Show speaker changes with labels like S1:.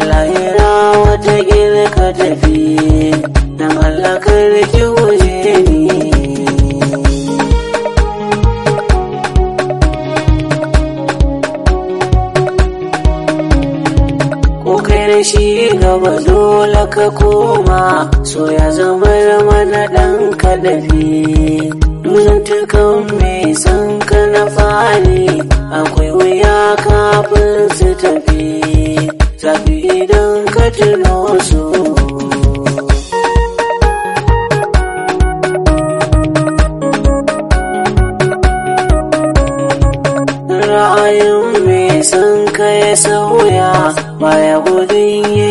S1: lahira wata ka tafi dan Allah kar ki guje ni ko kai da shi gaba dole ka koma so ya zama mana dan kadafi duzantukan mai san ka na fari akwai wuya kafin su tafi zafi idan ka tuno su ra'ayin mai san ka ya sauya baya gudun